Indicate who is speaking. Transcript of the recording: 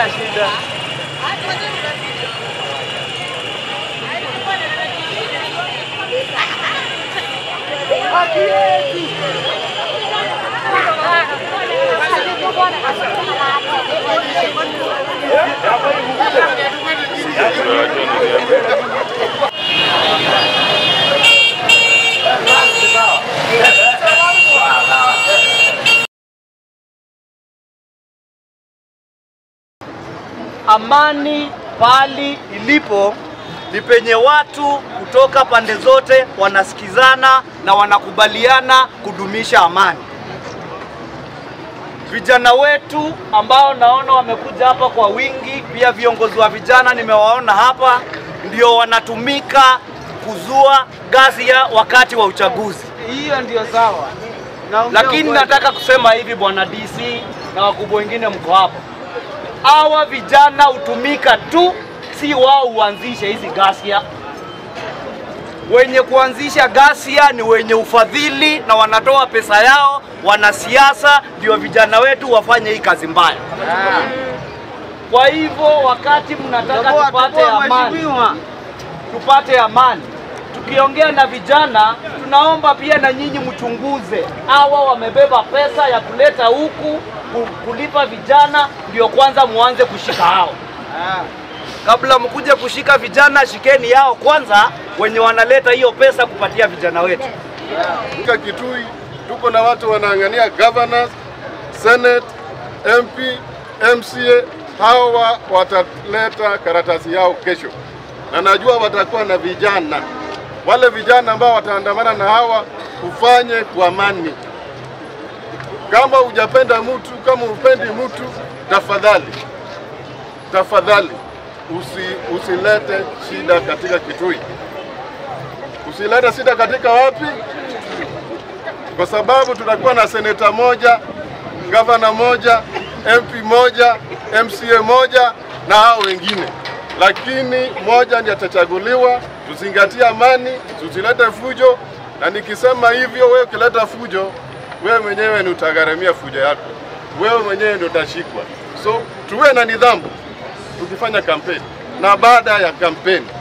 Speaker 1: shida.
Speaker 2: Amani pali ilipo ni penye watu kutoka pande zote wanasikizana na wanakubaliana kudumisha amani. Vijana wetu ambao naona wamekuja hapa kwa wingi, pia viongozi wa vijana nimewaona hapa, ndio wanatumika kuzua ghasia wakati wa uchaguzi.
Speaker 1: Hiyo ndio sawa. Naongea
Speaker 2: Lakini
Speaker 1: ukweli.
Speaker 2: nataka kusema hivi, bwana DC na wakubwa wengine mko hapa, hawa vijana hutumika tu, si wao huanzisha hizi ghasia. Wenye kuanzisha ghasia ni wenye ufadhili na wanatoa pesa yao, wanasiasa ndio vijana wetu wafanye hii kazi mbaya. Kwa hivyo wakati mnataka
Speaker 1: Toboa,
Speaker 2: tupate
Speaker 1: toboa,
Speaker 2: amani,
Speaker 1: mheshimiwa.
Speaker 2: tupate amani. Tukiongea na vijana, tunaomba pia na nyinyi mchunguze hawa wamebeba pesa ya kuleta huku ku- kulipa vijana, ndio kwanza muanze kushika hao. Kabla mkuje kushika vijana, shikeni yao kwanza, wenye wanaleta hiyo pesa kupatia vijana wetu.
Speaker 3: Katika Kitui tuko na watu wanaangania governors, senate, MP, MCA. Hawa wataleta karatasi yao kesho, na najua watakuwa na vijana, wale vijana ambao wataandamana na hawa, ufanye kwa amani. Kama hujapenda mtu, kama upendi mtu, tafadhali tafadhali usi, usilete shida katika Kitui, usilete shida katika wapi? kwa sababu tutakuwa na seneta moja, gavana moja, MP moja, MCA moja na hao wengine, lakini moja ndiye atachaguliwa. Tuzingatie amani, tusilete fujo, na nikisema hivyo, wewe ukileta fujo, wewe mwenyewe ni utagharamia fujo yako, wewe mwenyewe ndio utashikwa. So tuwe na nidhamu tukifanya kampeni na baada ya kampeni